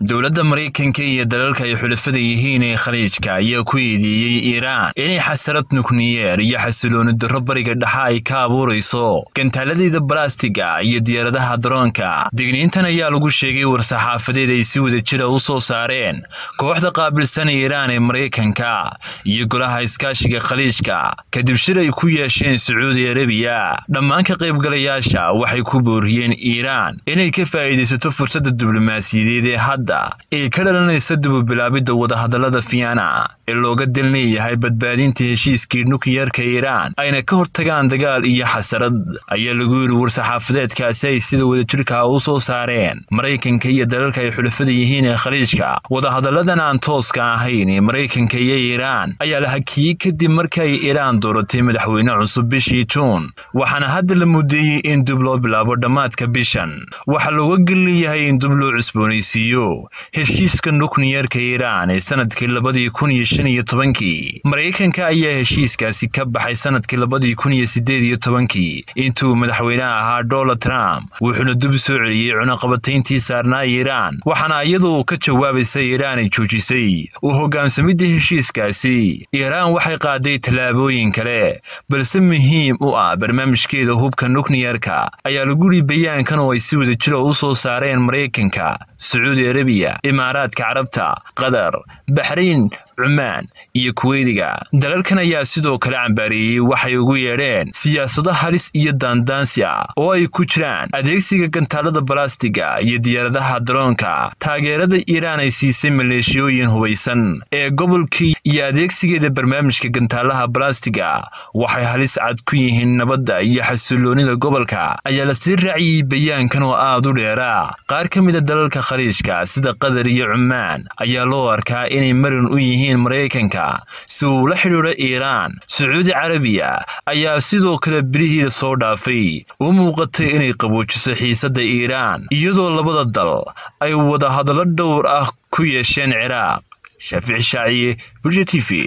dowladda maraykanka iyo dalalka ay xulafada yihiin ee khaliijka ayaa ku eedeeyey iiraan inay xasarad nukliyeer iyo xasilooni darro bariga dhexa ay ka abuurayso gantaaladeeda balastiga iyo diyaaradaha daroonka digniintan ayaa lagu sheegay war-saxaafadeed ay si wada jira u soo saareen kooxda qaabilsan iiraan ee maraykanka iyo golaha iskaashiga khaliijka kadib shir ay ku yeesheen sacuudi arabiya dhammaan ka qaybgalayaasha waxay ku booriyeen iiraan inay ka faa'iidaysato fursadda diblomaasiyadeed ee hadda ee ka dhalanaysa dububilaabidda wadahadallada fiana ee looga dal leeyahay badbaadinta heshiiskii nukliyarka iiraan ayna ka hortagaan dagaal iyo xasarad ayaa lagu yidhi war-saxaafadeedkaasi ay sida wadajirka u soo saareen maraykanka iyo dalalka ay xulafada yihiin ee khaliijka wadahadalladan aan tooska ahayn ee maraykanka iyo iiraan ayaa la hakiyey kadib markii ay iiraan dooratay madaxweyne cusub bishii juun waxaana hadda la mudeeyey in dib loo bilaabo dhammaadka bishan waxaa looga gelleeyahay in dib loo cusboonaysiiyo heshiiska nukliyarka iiraan ee sanadkii labadii kun iyo shan iyo tobankii maraykanka ayaa heshiiskaasi ka baxay sanadkii labadii kun iyo siddeed iyo tobankii intuu madaxweyneha ahaa donald trump wuxuuna dib soo celiyey cunaqabatayntii saarnaa iiraan waxaana iyadu ka jawaabaysa iiraan ay joojisay u hogaamsamidda heshiiskaasi iiraan waxay qaaday tallaabooyin kale balse muhiim u ah barnaamijkeeda hubka nukliyarka ayaa lagu yidhi bayaankan oo ay si wada jira u soo saareen maraykanka sacuudi arabiya imaaraadka carabta qatar baxrayn cumaan iyo kuweydiga dalalkan ayaa sidoo kale cambaareeyey waxay ugu yeedheen siyaasado halis iyo daandaansi ah oo ay ku jiraan adeegsiga gantaalada balastiga iyo diyaaradaha daroonka taageerada iiraan ay siisay maleeshiyooyin hubaysan ee gobolkii iyo adeegsigeeda barnaamijka gantaalaha balastiga waxay halis cad ku yihiin nabadda iyo xasiloonida gobolka ayaa lasii raaciyey bayaankan oo aad u dheera qaar ka mida dalalka khaliijka sida qatar iyo cumaan ayaa loo arkaa inay marin u yihiin maraykanka si uu la xidhiidho iiraan sacuudi carabiya ayaa sidoo kale birihiida soo dhaafay u muuqatay inay qaboojiso xiisadda iiraan iyadoo labada dal ay wadahadallo dhowr ah ku yeesheen ciraaq shaafici shaaciye bulsha t v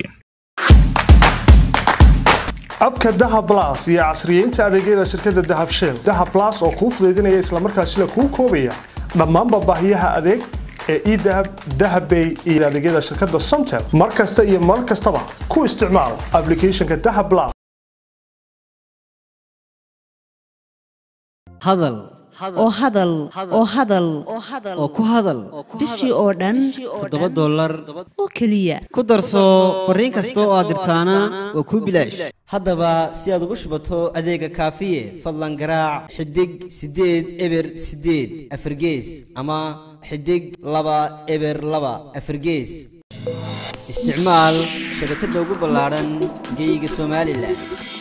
abka dahab las iyo casriyeynta adeegyada shirkadda dahab shell dahab las oo kuu fudaydinaya islamarkaasina kuu koobaya dhammaanba baahiyaha adeeg ee edahab dahabbay iyo adeegyada shirkadda somtel mar kasta iyo mar kastaba ku isticmaal ablicathonka dahab las hadal oo hadal oo hadal oo ku hadal bishii oo dhan toddoba dollar oo keliya ku darso fariin kasta oo aad dirtaana waa kuu bilaash haddaba si aad ugu shubato adeega kaafiye fadlan garaac xidig siddeed eber siddeed afargees ama xidig laba eber laba afargees isticmaal shabakadda ugu ballaadhan geeyiga somalilan